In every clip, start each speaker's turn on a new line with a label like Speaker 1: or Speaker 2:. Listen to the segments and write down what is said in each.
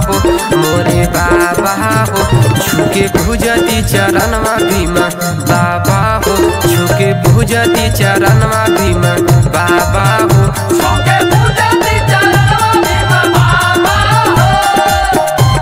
Speaker 1: हो मोरे बाबा हो छुके भुजती चरणवा भीमा बाबा हो छुके भुजती चरणवा भीमा बाबा हो
Speaker 2: छोके पूजा दी चरणवा भीमा बाबा हो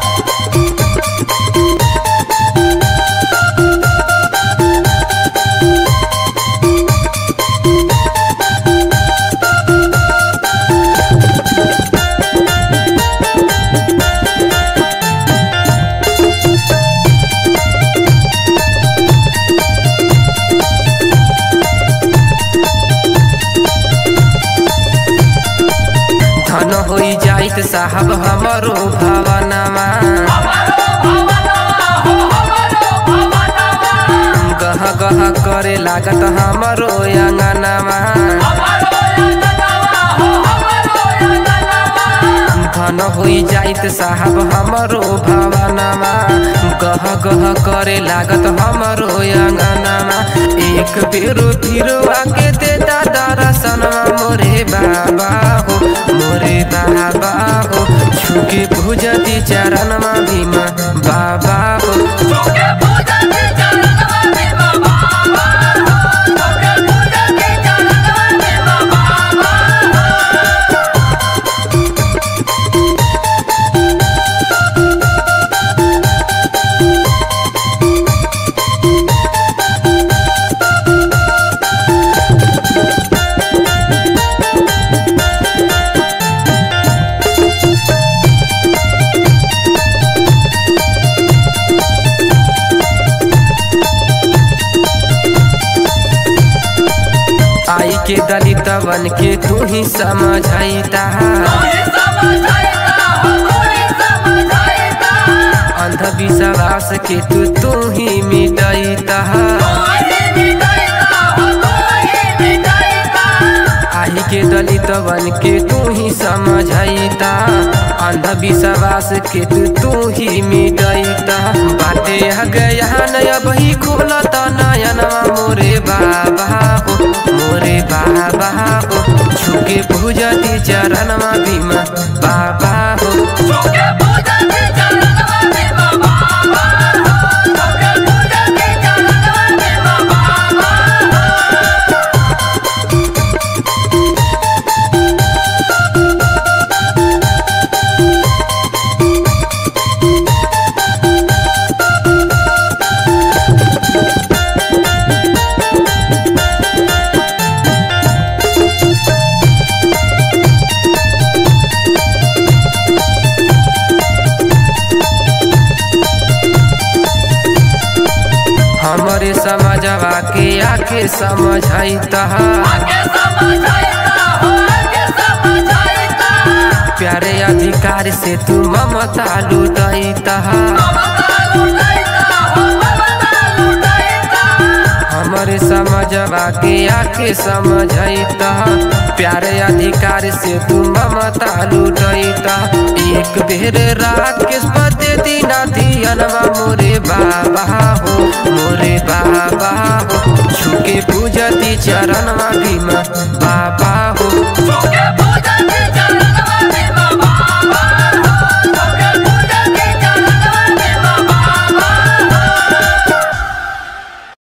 Speaker 1: धन होई जाइत साहब हमरो भवनमा
Speaker 2: हमारो भवनवा हो हमारो भवनवा
Speaker 1: गह गह करे लागत हमरो अंगनमा
Speaker 2: हमारो अंगनवा हो हमारो अंगनवा
Speaker 1: धन होई जाइत साहब हमरो भवनमा गह गह करे लागत हमरो अंगनमा एक बेरो फिरो आके देता दर्शनमा मोरे बाबा हो मोरे बाबा हो छुके भुजती चरणमा भीमा बाबा हो
Speaker 2: छोके पूजा दी चरणवा भीमा बाबा हो छोके पूजा दी चरणवा भीमा बाबा हो
Speaker 1: आई के दलितवन के तू ही समझाइता
Speaker 2: कोई समझाइता हो कोई समझाइता
Speaker 1: अंधविश्वास के तू तू ही मिटाइता
Speaker 2: कोई मिटाइता हो कोई मिटाइता
Speaker 1: आई के दलितवन के तू ही समझाइता अंधविश्वास के तू तू ही मिटाइता बाटे आ गया नया बही खोलता नयनवा मोरे बाबा हो मोरे बाबा हो छुके भुजती चरणवा भीमा बाबा हो
Speaker 2: छोके पूजा दी चरणवा भीमा बाबा हो छोके पूजा दी चरणवा भीमा बाबा हो
Speaker 1: हमरे समझवा के आके समझाइता
Speaker 2: आगे समझाइता हो आगे समझाइता
Speaker 1: प्यारे अधिकार से तू ममता लुटाइता
Speaker 2: ममता लुटाइता हो ममता लुटाइता
Speaker 1: हमरे समझवा के आके समझाइता प्यारे अधिकार से तू ममता लुटाइता एक बेर राकेश पते दीना धियनवा मोरे बाबा हो मोरे बाबा हो छुके पूजती चरणवा भीमा बाबा हो
Speaker 2: छोके